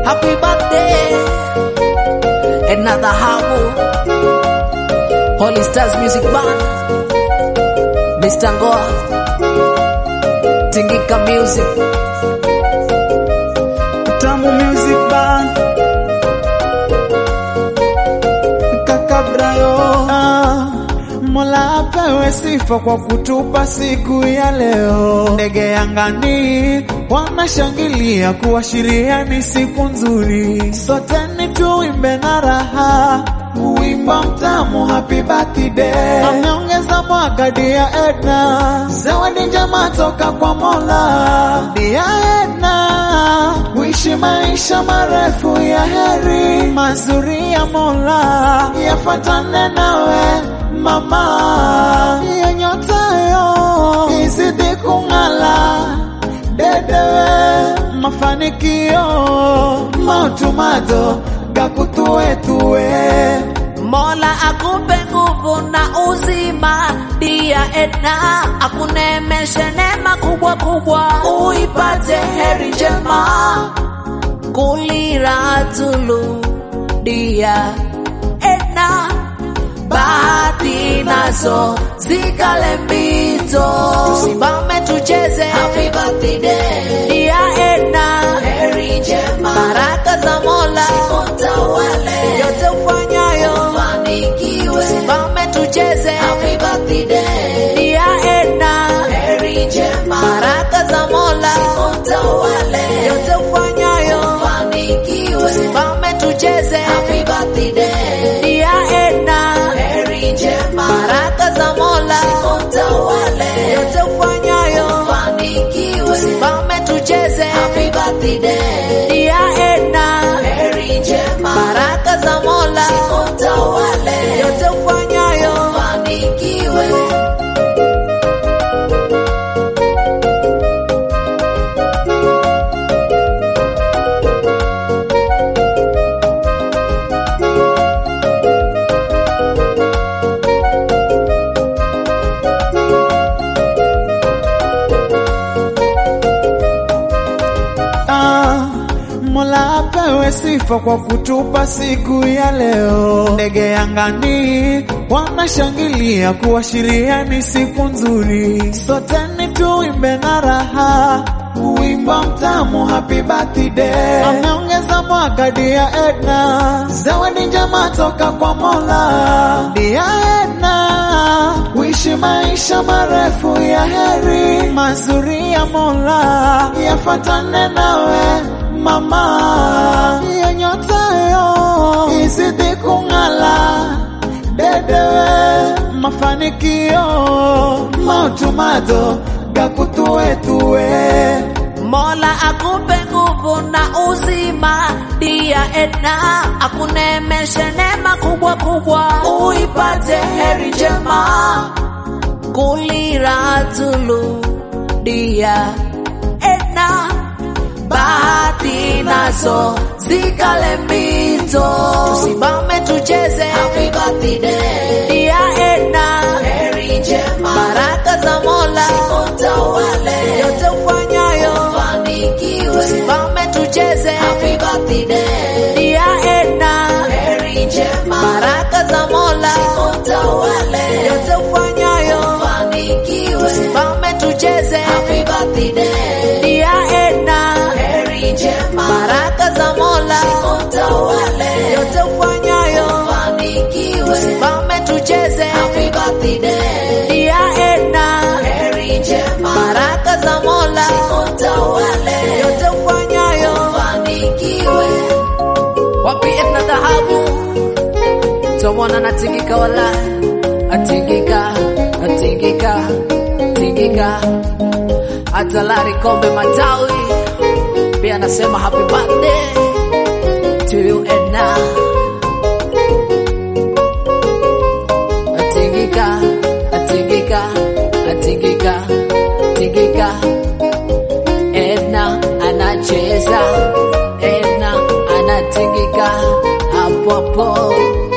happy birthday. Another Hamu, Holy Stars Music Band, Mr. Ngoa, Tingika Music, Tamu Music Band Kaka Brayo ah, Mola apewe sifa kwa kutupa siku ya leo. Ndege angani wanashangilia kuashiria ni siku nzuri. Sote ni tuimbe na raha wimbo mtamu happy birthday. Ameongeza mwaka dia Edna, zawadi njema toka kwa Mola. Dia Edna, uishi maisha marefu ya heri, mazuri ya Mola yafuatane nawe mama, hiyo nyota yo izidi kung'ala dedewe mafanikio mautumato gakutuetue Mola akupe nguvu na uzima, dia Edna akunemeshe neema kubwa kubwa, uipate heri njema kulira tulu, dia Edna bahati nazo zikale mbito, tusimame tucheze happy birthday dia Edna, heri njema, baraka za Mola zikutawale, yote ufanyayo fanikiwe, tusimame tucheze happy birthday dia Edna, heri njema, baraka za Mola zikutawale, yote ufanyayo fanikiwe, tusimame tucheze happy birthday dia Edna, heri njema, baraka za Mola zikutawale, yote ufanyayo fanikiwe, tusimame tucheze happy birthday dia Edna, heri njema, baraka za Mola zikutawale, yote ufanyayo fanikiwe. Ah, Mola apewe sifa kwa kutupa siku ya leo. Ndege angani wanashangilia kuashiria ni siku nzuri. Sote ni tuimbe na raha wimbo mtamu happy birthday. Ameongeza mwaka dia Edna, zawadi njema toka kwa Mola. Dia Edna, uishi maisha marefu ya heri, mazuri ya Mola yafuatane nawe mama, hiyo nyota yo izidi kung'ala dedewe mafanikio mautumato gakutuetue Mola akupe nguvu na uzima, dia Edna akunemeshe neema kubwa kubwa, uipate heri njema kulira tulu, dia Edna bahati nazo zikale mbito, tusimame tucheze happy birthday dia Edna, heri njema, baraka za Mola zikutawale, yote ufanyayo fanikiwe, tusimame tucheze happy birthday dia Edna, heri njema, baraka za Mola zikutawale, yote ufanyayo fanikiwe, tusimame tucheze happy birthday dia Edna, heri njema, baraka za Mola zikutawale, yote ufanyayo fanikiwe, tusimame tucheze happy birthday dia Edna, heri njema, baraka za Mola zikutawale, yote ufanyayo fanikiwe. Wapi Edna dhahabu tomona natingika wala atingika atingika tingika atalari kombe matawi pia anasema happy birthday to you Edna atingika atingika atingika tingika Edna anacheza Edna anatingika hapo hapo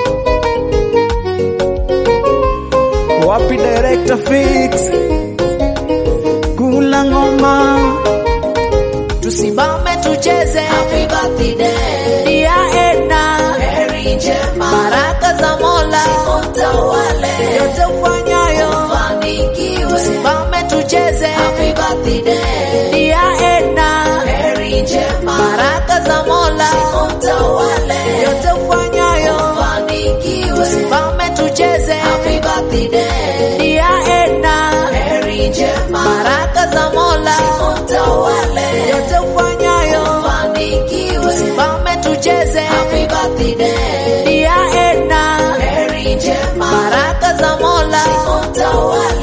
wapi director fix kula ngoma tusimame tucheze happy birthday za Mola utawale, yote ufanyayo ufanikiwe. simame tucheze Happy birthday, dia Edna heri njema, baraka za Mola utawale, yote ufanyayo ufanikiwe. simame tucheze Happy birthday, dia Edna heri njema, baraka za Mola utawale, yote ufanyayo ufanikiwe. simame tucheze Happy birthday, dia Edna heri njema, baraka za Mola utawale,